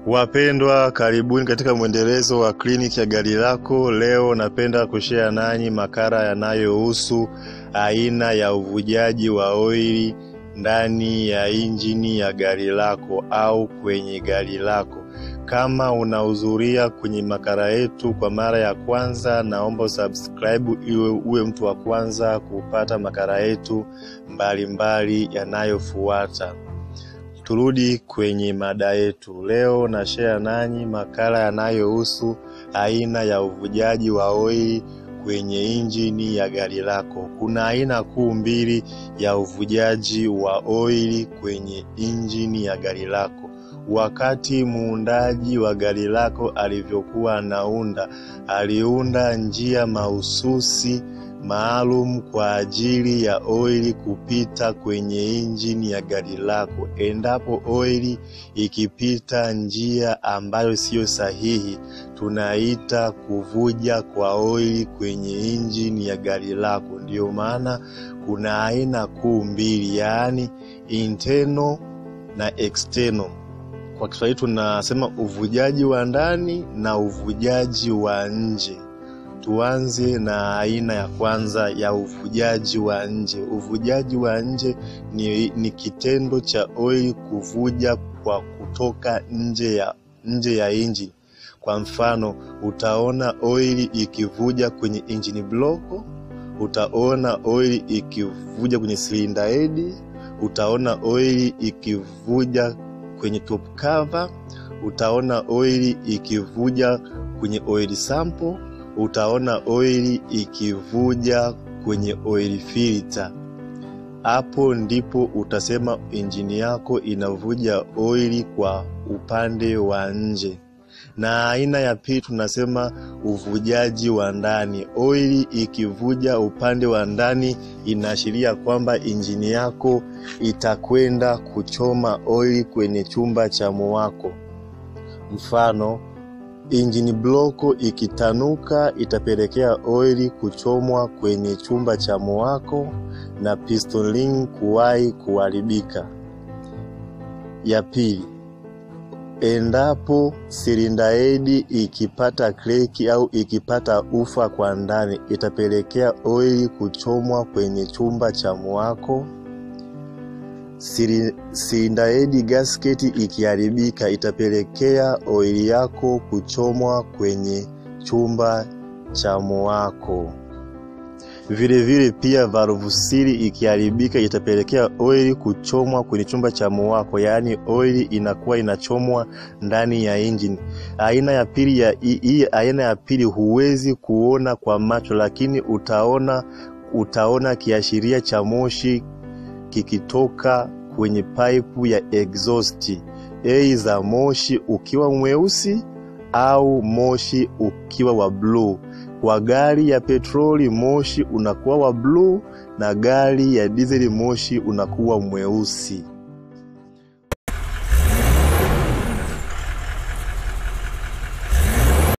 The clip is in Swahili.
Wapendwa, karibuni katika mwendelezo wa kliniki ya gari lako. Leo napenda kushare nanyi makala yanayohusu aina ya uvujaji wa oili ndani ya injini ya gari lako au kwenye gari lako. Kama unahudhuria kwenye makala yetu kwa mara ya kwanza, naomba usubscribe iwe uwe mtu wa kwanza kupata makala yetu mbalimbali yanayofuata. Turudi kwenye mada yetu leo. Na share nanyi makala yanayohusu aina ya uvujaji wa oili kwenye injini ya gari lako. Kuna aina kuu mbili ya uvujaji wa oili kwenye injini ya gari lako. Wakati muundaji wa gari lako alivyokuwa anaunda, aliunda njia mahususi maalum kwa ajili ya oili kupita kwenye injini ya gari lako. Endapo oili ikipita njia ambayo siyo sahihi, tunaita kuvuja kwa oili kwenye injini ya gari lako. Ndiyo maana kuna aina kuu mbili, yaani internal na external. Kwa Kiswahili tunasema uvujaji wa ndani na uvujaji wa nje. Tuanze na aina ya kwanza ya uvujaji wa nje. Uvujaji wa nje ni, ni kitendo cha oili kuvuja kwa kutoka nje ya, nje ya injini. Kwa mfano, utaona oili ikivuja kwenye engine block, utaona oili ikivuja kwenye cylinder head, utaona oili ikivuja kwenye top cover, utaona oili ikivuja kwenye oil sample utaona oili ikivuja kwenye oil filter. Hapo ndipo utasema injini yako inavuja oili kwa upande wa nje. Na aina ya pili tunasema uvujaji wa ndani. Oili ikivuja upande wa ndani, inaashiria kwamba injini yako itakwenda kuchoma oili kwenye chumba cha muwako. Mfano, injini bloko ikitanuka itapelekea oili kuchomwa kwenye chumba cha muwako na piston ring kuwahi kuharibika. Ya pili, endapo silinda hedi ikipata kreki au ikipata ufa kwa ndani itapelekea oili kuchomwa kwenye chumba cha muwako. Silinda hedi gasketi ikiharibika itapelekea oili yako kuchomwa kwenye chumba cha muwako. Vile vile pia valve sili ikiharibika itapelekea oili kuchomwa kwenye chumba cha muwako, yaani oili inakuwa inachomwa ndani ya injini. Aina ya pili ya hii aina ya pili huwezi kuona kwa macho, lakini utaona utaona kiashiria cha moshi kikitoka kwenye paipu ya exhaust, aidha moshi ukiwa mweusi au moshi ukiwa wa bluu. Kwa gari ya petroli moshi unakuwa wa bluu na gari ya dizeli moshi unakuwa mweusi.